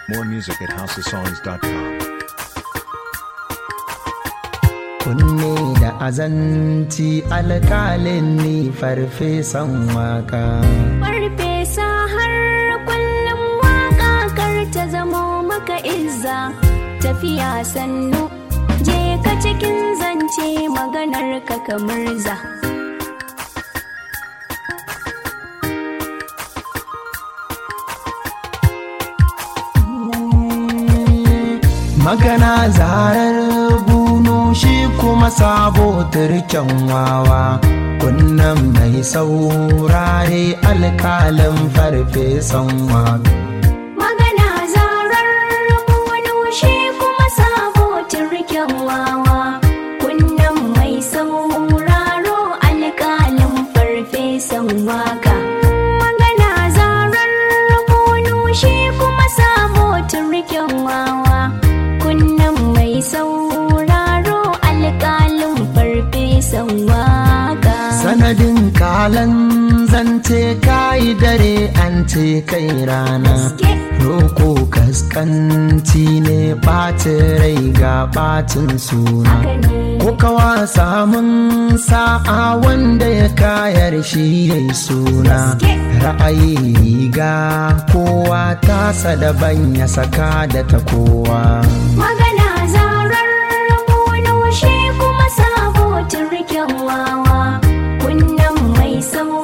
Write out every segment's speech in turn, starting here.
More music at houseofsongs.com. kunne da azanci alkalin ni farfesan waka Farfesa har kullum waka kar ta zamo maka izza tafiya sannu je ka cikin zance maganar ka kamar za. magana zarar bunu shi kuma sabo turken wawa kunnan mai saurare alkalin farfesan waka Magana zarar wani shi kuma sabo turken wawa kunnan mai sauraro alƙalin farfesan waka. Magana zarar wani shi kuma sabo turken wawa kunnan mai sauraro alƙalin farfesan waka. sanadin kalan zance kayi dare an ce kai rana roko kaskanci ne ɓacin rai ga ɓacin suna ko kawa samun sa'a wanda ya kayar shi ya yi suna ra'ayi riga kowa tasa daban ya saka da ta kowa Magana zarar wani shi kuma sabo turken wawa kunnan mai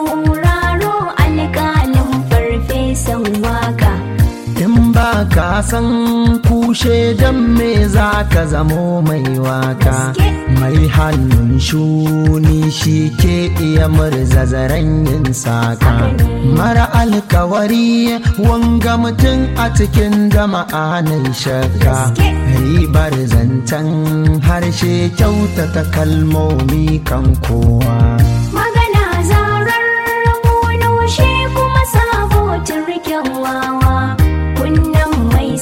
sauraro alƙalin farfesan waka. in ba ka san kushe don me za ka zamo mai waka mai hannun shuni shi ke iya murza zaren yin saka mara alkawari wanga mutum a cikin jama'a na shakka ribar zancen harshe kyautata kalmomi kan kowa Magana zarar wani shi kuma sabo turken wawa kunnan mai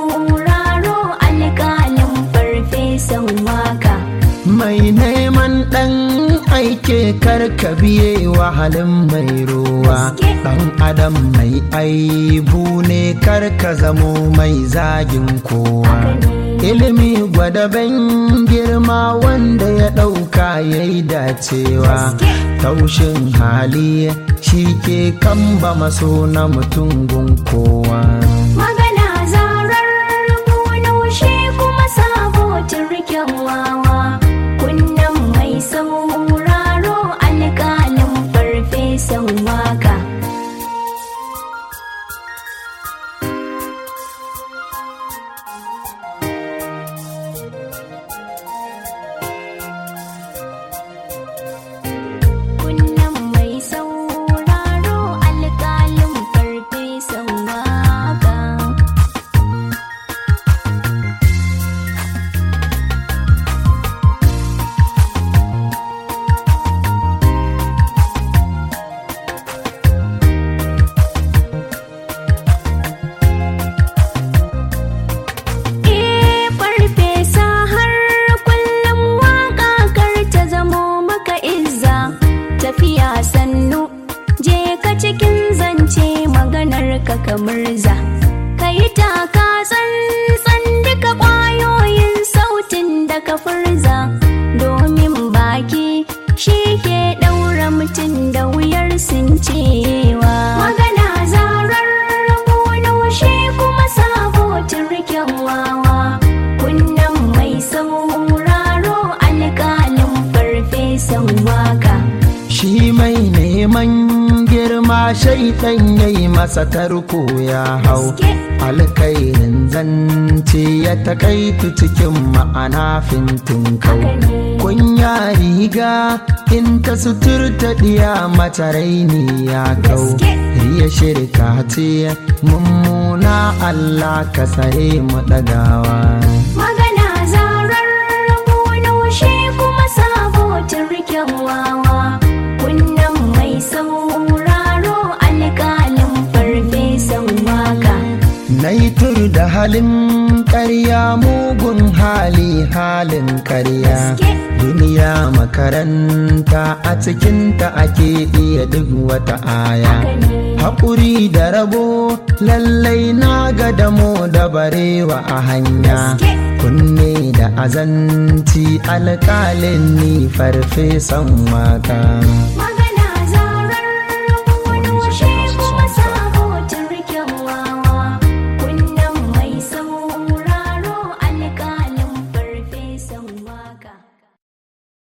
sauraro alƙalin farfesan waka. mai neman ɗan aike karka biye wahalin mai ruwa ɗan adam mai aibu ne karka zamo mai zagin kowa ilimi gwadaben girma wanda ya ɗauka ya yi dacewa taushin hali shi ke kamba maso na mutum gun kowa Magana zarar wani shi kuma sabo turken wawa kunnan mai sauraro alƙalin farfesan waka. Kunnan mai sauraro alƙalin farfesan waka. Eh farfesa har kullum waka kar ta zamo maka izza tafiya sannu je ka cikin zance maganar ka kamar za ka yi taka tsantsan duka ƙwayoyin sautin da ka furza domin baki shi ke ɗaura mutum da wuyar sun cewa magana zarar wani shi kuma sabo turken wawa kunnan mai sauraro alƙalin farfesan waka shi mai neman girma shaitan ya yi masa tarko ya hau alkairin zance ya takaitu cikin ma'ana fintin kau kunya riga in ta suturta diya mata raini ya kau riya shirka ce mummuna allah ka tsare mu ɗagawa magana zarar wani shi kuma sabo turken wawa kunnan mai sauraro alƙalin farfesan waka Na yi tur da halin ƙarya mugun hali halin ƙarya. Duniya makaranta a cikinta ake iya duk wata aya. haƙuri da rabo lallai na ga damo da barewa a hanya kunne da azanci alƙalin ni farfesan waka